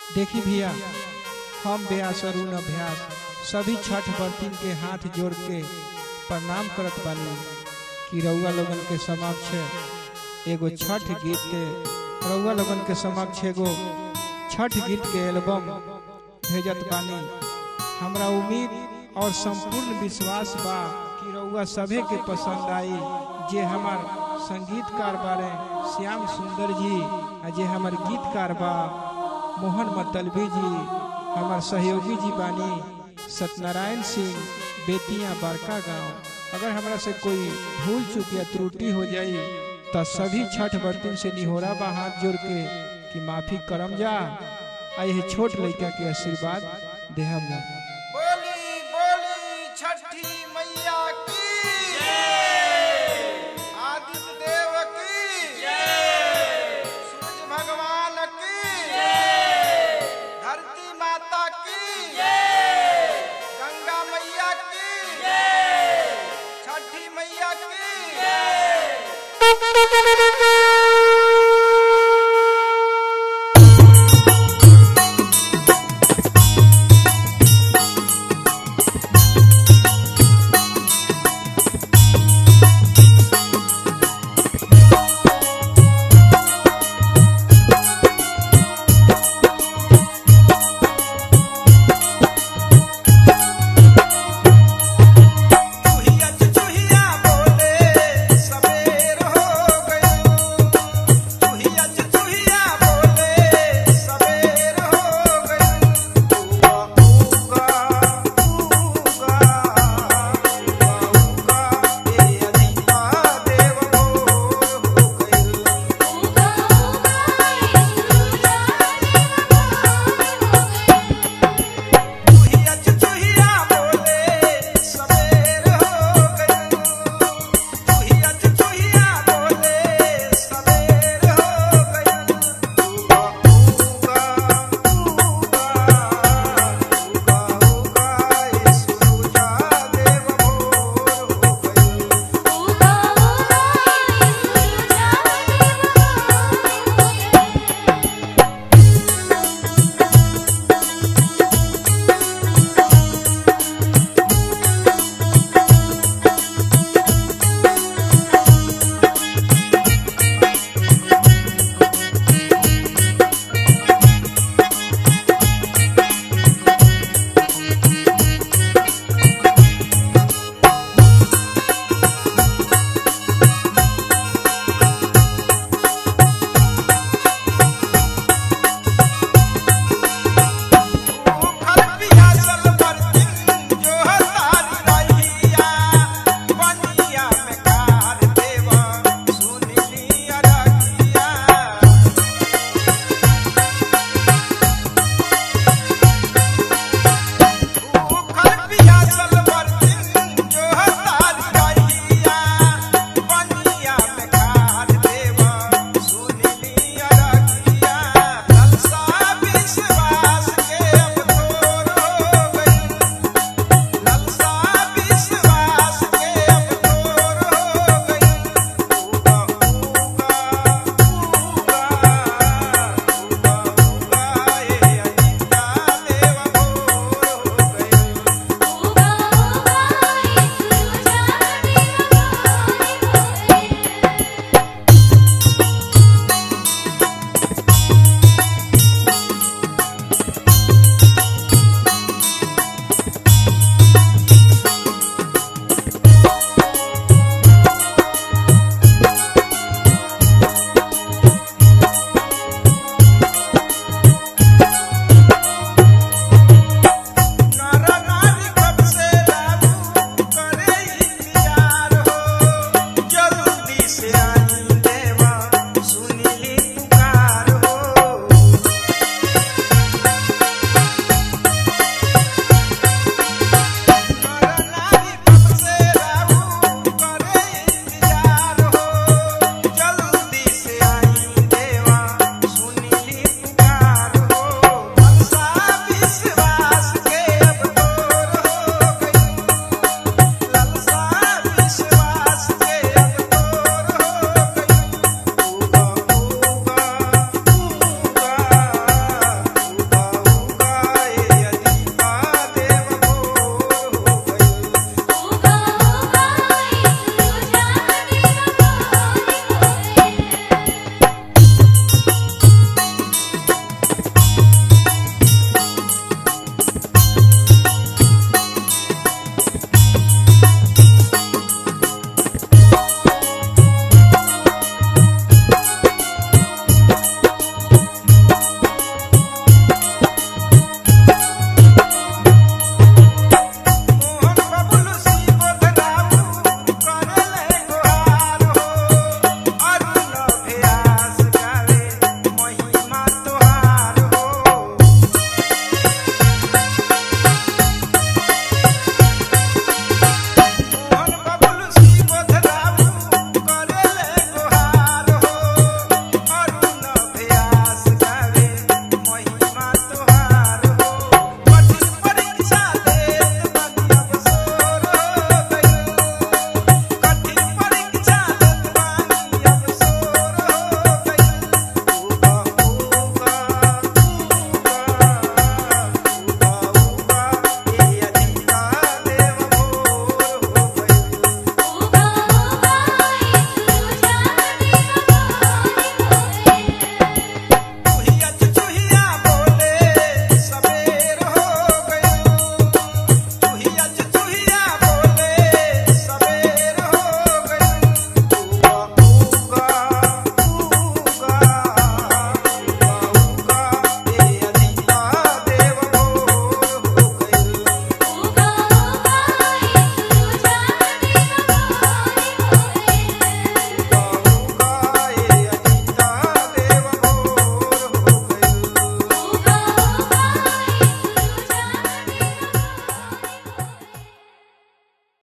देखी भैया हम व्यास अरुण अभ्यास सभी छठ बर्तिन के हाथ जोड़ के प्रणाम करत बानी कि रउआ लोगन के समक्ष एगो छठ गीत रउआ लोगन के समक्ष एगो छठ गीत के एल्बम भेजत बानी हमरा उम्मीद और संपूर्ण विश्वास बा कि रउआ सभे के पसंद आई जे हमार संगीतकार बारे श्याम सुंदर जी आ जे हमार गीतकार बा मोहन मतलबी जी हमार सहयोगी जी बानी सत्यनारायण सिंह बेतिया बड़का गांव अगर हमरा से कोई भूल चूक या त्रुटि हो जाई तो सभी छठ बर्तन से निहोरा बा हाथ जोड़ के कि माफी करम जा आ यह छोट लड़का के आशीर्वाद देहम जा